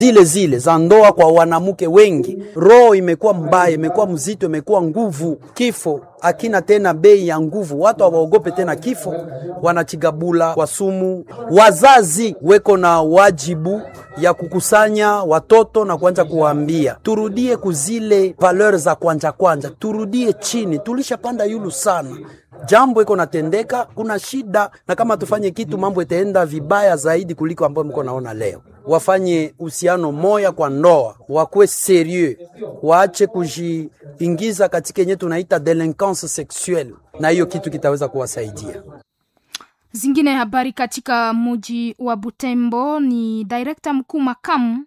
zile zile za ndoa kwa wanamke wengi. Roho imekuwa mbaya, imekuwa mzito, imekuwa nguvu. Kifo akina tena bei ya nguvu, watu hawaogope tena kifo, wanachigabula kwa sumu. Wazazi weko na wajibu ya kukusanya watoto na kuanza kuwaambia turudie kuzile valeur za kwanja kwanja, turudie chini, tulishapanda yulu sana jambo iko natendeka, kuna shida, na kama tufanye kitu mambo itaenda vibaya zaidi kuliko ambayo mko naona leo. Wafanye uhusiano moya kwa ndoa, wakuwe serieux, waache kujiingiza katika yenye tunaita delinquence sexuelle, na hiyo kitu kitaweza kuwasaidia. Zingine habari katika muji wa Butembo ni direkta mkuu makamu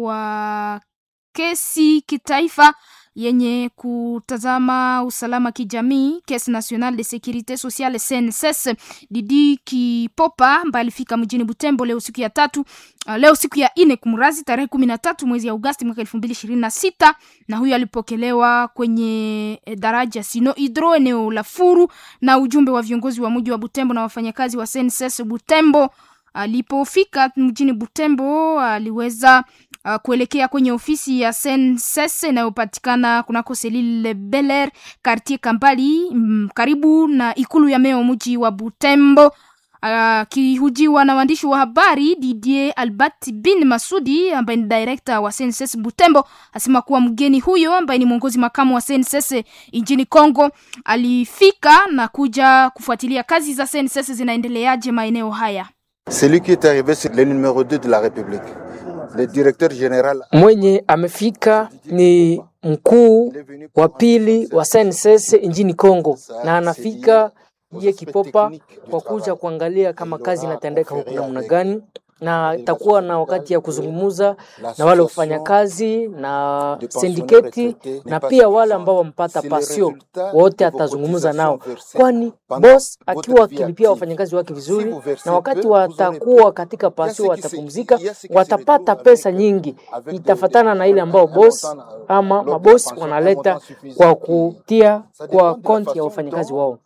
wa kesi kitaifa yenye kutazama usalama kijamii Caisse Nationale de Securite Sociale CNSS Didi Kipopa ambaye alifika mjini Butembo leo siku ya tatu uh, leo siku ya ine kumrazi tarehe kumi na tatu mwezi ya Agosti mwaka elfu mbili ishirini na sita na huyo alipokelewa kwenye eh, daraja Sino Hydro eneo la Furu na ujumbe wa viongozi wa mji wa Butembo na wafanyakazi wa CNSS Butembo. Alipofika mjini Butembo aliweza uh, kuelekea kwenye ofisi ya SNCS inayopatikana kunako Selile Beler quartier Kambali mm, karibu na ikulu ya meo mji wa Butembo. Akihujiwa uh, na waandishi wa habari, Didier Albert bin Masudi ambaye ni director wa SNCS Butembo asema kuwa mgeni huyo ambaye ni mwongozi makamu wa SNCS nchini Kongo alifika na kuja kufuatilia kazi za SNCS zinaendeleaje maeneo haya. Celui qui est arrivé, c'est le numéro 2 de la République, le directeur général. Mwenye amefika ni mkuu wa pili wa SNCS nchini Kongo, na anafika ye Kipopa kwa kuja kuangalia kama kazi inatendeka huku namna gani, na itakuwa na wakati ya kuzungumuza na wale wafanyakazi na sindiketi na pia wale ambao wampata pasio wote, atazungumza nao, kwani boss akiwa akilipia wafanyakazi wake vizuri, na wakati watakuwa katika pasio watapumzika, watapata pesa nyingi, itafatana na ile ambao boss ama mabosi wanaleta kwa kutia kwa konti ya wafanyakazi wao.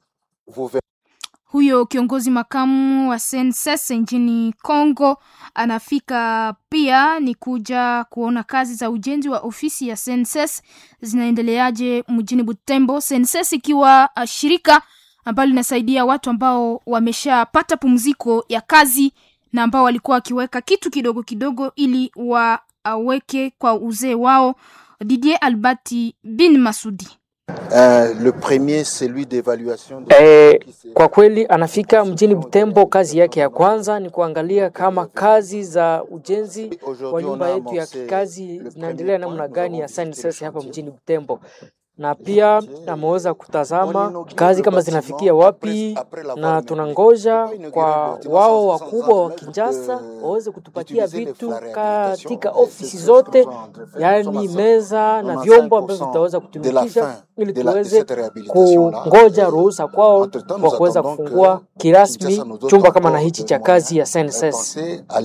Huyo kiongozi makamu wa SNCS nchini Kongo anafika pia ni kuja kuona kazi za ujenzi wa ofisi ya SNCS zinaendeleaje mjini Butembo. SNCS ikiwa uh, shirika ambalo linasaidia watu ambao wameshapata pumziko ya kazi na ambao walikuwa wakiweka kitu kidogo kidogo ili waweke kwa uzee wao. Didier Albati bin Masudi Uh, le premier celui d'évaluation de... Eh, kwa kweli anafika mjini Butembo. Kazi yake ya kwanza ni kuangalia kama kazi za ujenzi wa nyumba yetu ya kikazi zinaendelea namna gani ya SNCS hapa mjini Butembo, na pia ameweza kutazama kazi kama zinafikia wapi, na tunangoja kwa wao wakubwa wa Kinshasa waweze kutupatia vitu katika ofisi zote, yaani meza na vyombo ambavyo vitaweza kutumikisha ili tuweze kungoja ruhusa kwao kwa kuweza kufungua kirasmi chumba kama na hichi cha kazi ya SNCS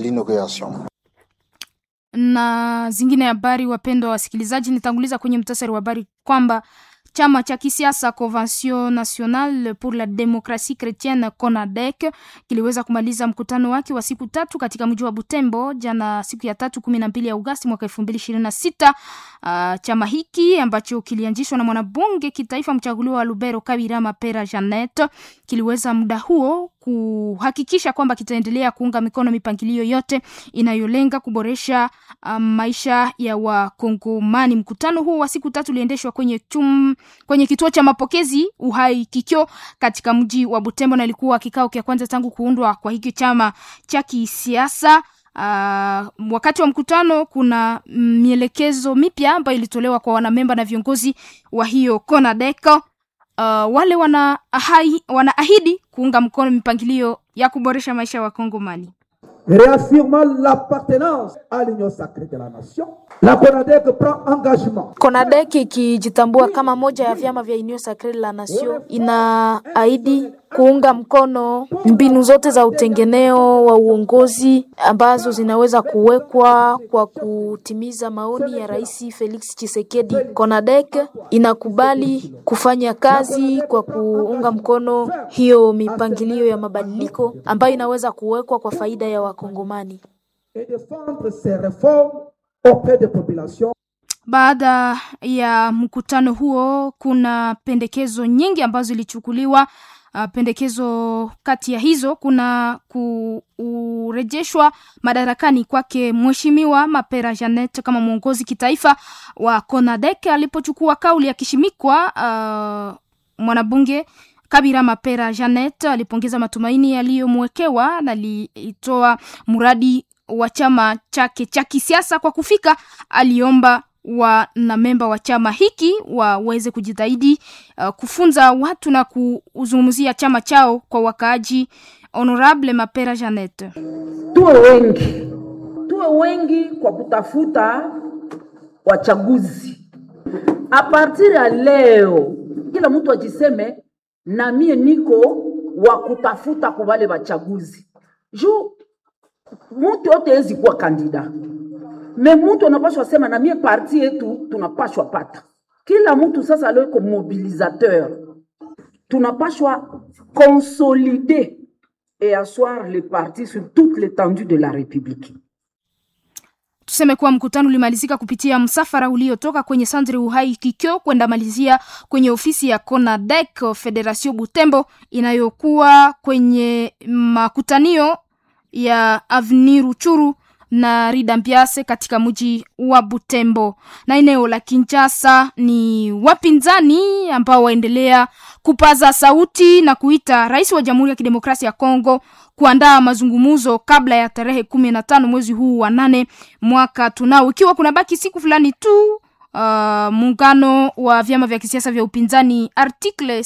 na zingine habari. Wapendwa wasikilizaji, nitanguliza kwenye mtasari wa habari kwamba chama cha kisiasa Convention Nationale pour la Democratie Chrétienne CONADEC kiliweza kumaliza mkutano wake wa siku tatu katika mji wa Butembo jana siku ya tatu kumi na mbili Agosti mwaka elfu mbili ishirini na sita. Uh, chama hiki ambacho kilianzishwa na mwanabunge kitaifa mchaguliwa wa Lubero Kabira Mapera Janet kiliweza muda huo kuhakikisha kwamba kitaendelea kuunga mikono mipangilio yote inayolenga kuboresha um, maisha ya Wakongomani. Mkutano huu wa siku tatu uliendeshwa kwenye chum, kwenye kituo cha mapokezi Uhai Kikyo katika mji wa Butembo na ilikuwa kikao cha kwanza tangu kuundwa kwa hiki chama cha kisiasa. Uh, wakati wa mkutano kuna mielekezo mipya ambayo ilitolewa kwa wanamemba na viongozi wa hiyo CONADEC. Uh, wale wana ahai, wanaahidi kuunga mkono mipangilio ya kuboresha maisha ya Wakongomani. Réaffirmant l'appartenance à l'union sacrée de la nation, la CONADEC prend engagement. CONADEC ikijitambua kama moja ya vyama vya Union Sacrée de la Nation inaahidi kuunga mkono mbinu zote za utengeneo wa uongozi ambazo zinaweza kuwekwa kwa kutimiza maoni ya Rais Felix Tshisekedi. CONADEC inakubali kufanya kazi kwa kuunga mkono hiyo mipangilio ya mabadiliko ambayo inaweza kuwekwa kwa faida ya Wakongomani. Et défendre ces réformes auprès des populations. Baada ya mkutano huo, kuna pendekezo nyingi ambazo zilichukuliwa. Uh, pendekezo kati ya hizo kuna kurejeshwa madarakani kwake Mheshimiwa Mapera Janet kama mwongozi kitaifa wa CONADEC alipochukua kauli akishimikwa. Uh, mwanabunge Kabira Mapera Janet alipongeza matumaini yaliyomwekewa na alitoa mradi wa chama chake cha kisiasa kwa kufika. Aliomba wanamemba wa chama hiki waweze kujitahidi uh, kufunza watu na kuzungumzia chama chao kwa wakaaji. Honorable Mapera Janet: tuwe wengi, tuwe wengi kwa kutafuta wachaguzi. A partir ya leo, kila mtu ajiseme na mie niko wa kutafuta kwa wale wachaguzi juu mtu yote hezi kuwa kandida me mtu anapashwa sema na mie parti yetu tunapashwa pata. Kila mtu sasa leo iko mobilisateur, tunapashwa consolider et asseoir le parti sur toute l'étendue de la République. Tuseme kuwa mkutano ulimalizika kupitia msafara uliotoka kwenye Sandre Uhai Kikyo kwenda malizia kwenye ofisi ya CONADEC Federation Butembo inayokuwa kwenye makutanio ya Avenue Ruchuru na Rida Mpiase katika mji wa Butembo. Na eneo la Kinshasa ni wapinzani ambao waendelea kupaza sauti na kuita rais wa Jamhuri ya Kidemokrasia ya Kongo kuandaa mazungumzo kabla ya tarehe kumi na tano mwezi huu wa nane mwaka tunao, ikiwa kuna baki siku fulani tu. Uh, muungano wa vyama vya kisiasa vya upinzani article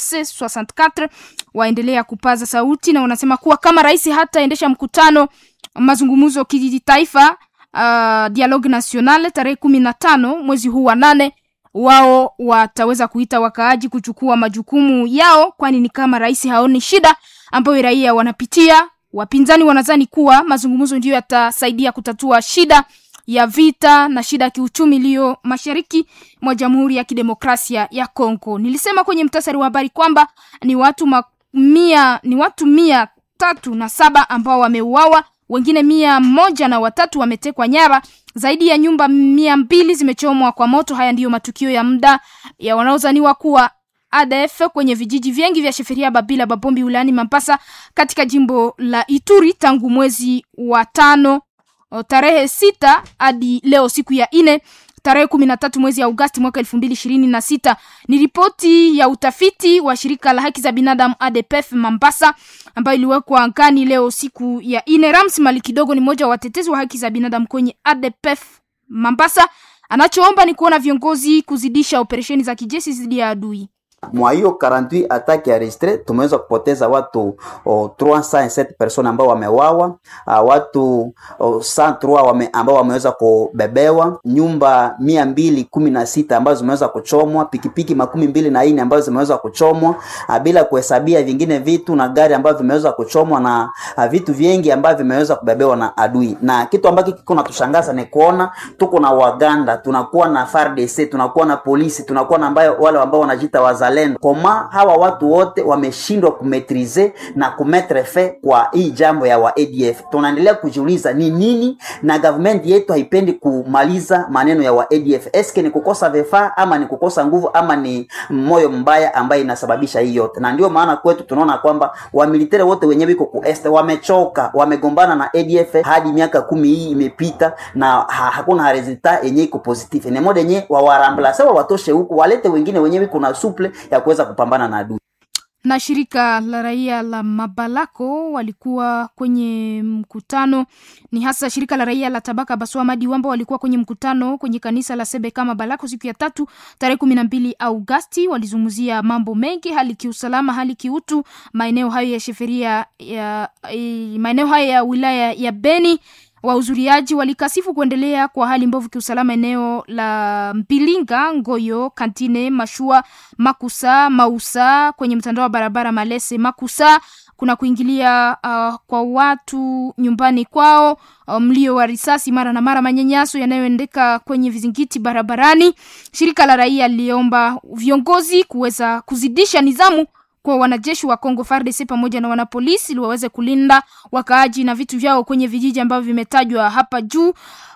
C64 waendelea kupaza sauti na wanasema kuwa kama rais hataendesha mkutano mazungumzo kitaifa uh, dialogue national tarehe kumi na tano mwezi huu wa nane, wao wataweza kuita wakaaji kuchukua majukumu yao, kwani ni kama rais haoni shida ambayo raia wanapitia. Wapinzani wanadhani kuwa mazungumzo ndiyo yatasaidia kutatua shida ya vita na shida ya kiuchumi iliyo mashariki mwa Jamhuri ya Kidemokrasia ya Kongo. Nilisema kwenye mtasari wa habari kwamba ni watu ma, mia, ni watu mia tatu na saba ambao wameuawa wengine mia moja na watatu wametekwa nyara. Zaidi ya nyumba mia mbili zimechomwa kwa moto. Haya ndiyo matukio ya muda ya wanaozaniwa kuwa ADF kwenye vijiji vingi vya Sheferia, Babila, Babombi wilayani Mambasa katika jimbo la Ituri tangu mwezi wa tano tarehe sita hadi leo siku ya ine tarehe kumi na tatu mwezi ya Agosti mwaka elfu mbili ishirini na sita. Ni ripoti ya utafiti wa shirika la haki za binadamu ADPF Mambasa ambayo iliwekwa angani leo siku ya ine. Rams Mali Kidogo ni mmoja wa watetezi wa haki za binadamu kwenye ADPF Mambasa. Anachoomba ni kuona viongozi kuzidisha operesheni za kijeshi dhidi ya adui. Mwa hiyo 48 attaque ya registre tumeweza kupoteza watu oh, 307 personnes ambao wamewawa, uh, watu oh, 103 wame, ambao wameweza kubebewa, nyumba mia mbili kumi na sita ambazo zimeweza kuchomwa, pikipiki makumi mbili na nne ambazo zimeweza kuchomwa, uh, bila kuhesabia vingine vitu na gari ambavyo vimeweza kuchomwa na uh, vitu vingi ambavyo vimeweza kubebewa na adui. Na kitu ambacho kiko natushangaza ni kuona tuko na Waganda, tunakuwa na FARDC, tunakuwa na polisi, tunakuwa na ambayo wale ambao wanajiita wazalendo koma hawa watu wote wameshindwa kumetrize na kumetre fe kwa hii jambo ya wa ADF. Tunaendelea kujiuliza ni nini, na government yetu haipendi kumaliza maneno ya wa ADF. Eske ni kukosa vifaa ama ni kukosa nguvu ama ni moyo mbaya ambaye inasababisha hii yote? Na ndio maana kwetu tunaona kwamba wamilitari wote wenyewe iko ku este wamechoka, wamegombana na ADF hadi miaka kumi hii imepita na ha, hakuna resulta yenye iko positive. Ni moja yenye wawarambla sawa, watoshe huku walete wengine wenyewe kuna suple ya kuweza kupambana na adui. Na shirika la raia la Mabalako walikuwa kwenye mkutano, ni hasa shirika la raia la Tabaka Baswa Madi Wamba walikuwa kwenye mkutano kwenye kanisa la Sebeka Mabalako siku ya tatu tarehe kumi na mbili Augasti. Walizungumzia mambo mengi, hali kiusalama, hali kiutu, maeneo hayo ya sheferia ya maeneo hayo ya wilaya ya Beni. Wahudhuriaji walikasifu kuendelea kwa hali mbovu kiusalama eneo la Mpilinga, Ngoyo, Kantine, Mashua, Makusa, Mausa kwenye mtandao wa barabara Malese Makusa kuna kuingilia uh, kwa watu nyumbani kwao, uh, mlio wa risasi mara na mara, manyanyaso yanayoendeka kwenye vizingiti barabarani. Shirika la raia liliomba viongozi kuweza kuzidisha nizamu kwa wanajeshi wa Kongo FARDC pamoja na wanapolisi ili waweze kulinda wakaaji na vitu vyao kwenye vijiji ambavyo vimetajwa hapa juu.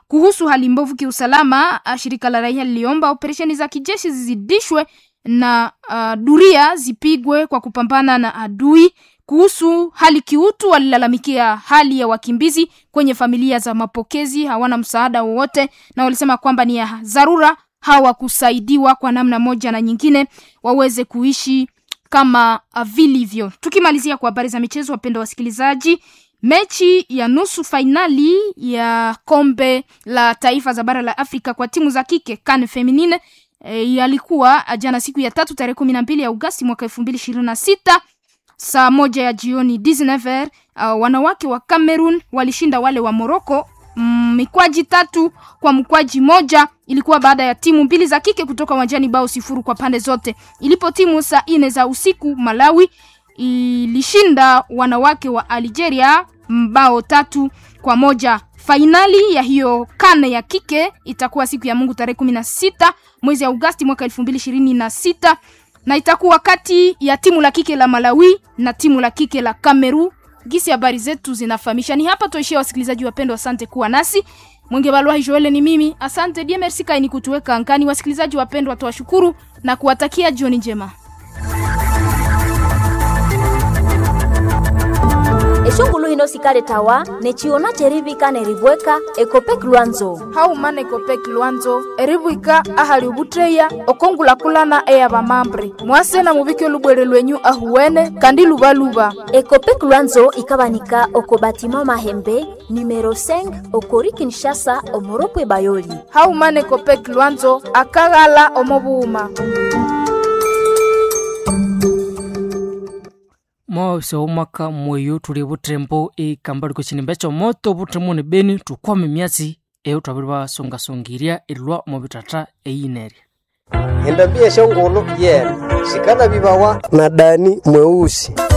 Kuhusu hali mbovu kiusalama, shirika la raia liliomba operesheni za kijeshi zizidishwe na uh, duria zipigwe kwa kupambana na adui. Kuhusu hali kiutu, walilalamikia hali ya wakimbizi kwenye familia za mapokezi, hawana msaada wowote, na walisema kwamba ni ya dharura hawakusaidiwa kwa namna moja na nyingine waweze kuishi kama vilivyo. Tukimalizia kwa habari za michezo, wapendwa wasikilizaji, mechi ya nusu fainali ya kombe la taifa za bara la Afrika kwa timu za kike CAN Feminine e, yalikuwa jana siku ya tatu tarehe kumi na mbili ya Agosti mwaka elfu mbili ishirini na sita saa moja ya jioni 19h. Uh, wanawake wa Cameroon walishinda wale wa Morocco mm, mikwaji tatu kwa mkwaji moja. Ilikuwa baada ya timu mbili za kike kutoka uwanjani bao sifuru kwa pande zote. Ilipo timu saa nne za usiku, Malawi ilishinda wanawake wa Algeria mbao tatu kwa moja. Fainali ya hiyo kane ya kike itakuwa siku ya Mungu tarehe kumi na sita mwezi Agosti mwaka elfu mbili ishirini na sita na itakuwa kati ya timu la kike la Malawi na timu la kike la Kameru. Gisi habari zetu zinafahamisha. Ni hapa tuishia, wasikilizaji wapendwa, asante kuwa nasi. Mwenge Balwa Joel ni mimi, asante die merci kaini kutuweka angani. Wasikilizaji wapendwa, tuwashukuru na kuwatakia jioni njema. eshongulu hino sikale tawa nechiona cherivika neribweka ekopek lwanzo haumana ekopek lwanzo eribwika ahali ubutreya okongulakulana eya bamambre mwase na mubike olubwere lwenyu ahuwene kandi lubaluba ekopek lwanzo ikabanika oko batima mahembe numero 5 okori kinshasa omoropwe bayoli haumana ekopek lwanzo akaghala omobuuma mwawise omwaka mweyo tuli butrembo ikamba liko chinimba cho moto butremo ni beni tukwame myatsi eyo twabiri basongasongiria ilwa mu bitata eyineria endambia shongolo yena shikana bibawa na dani mweusi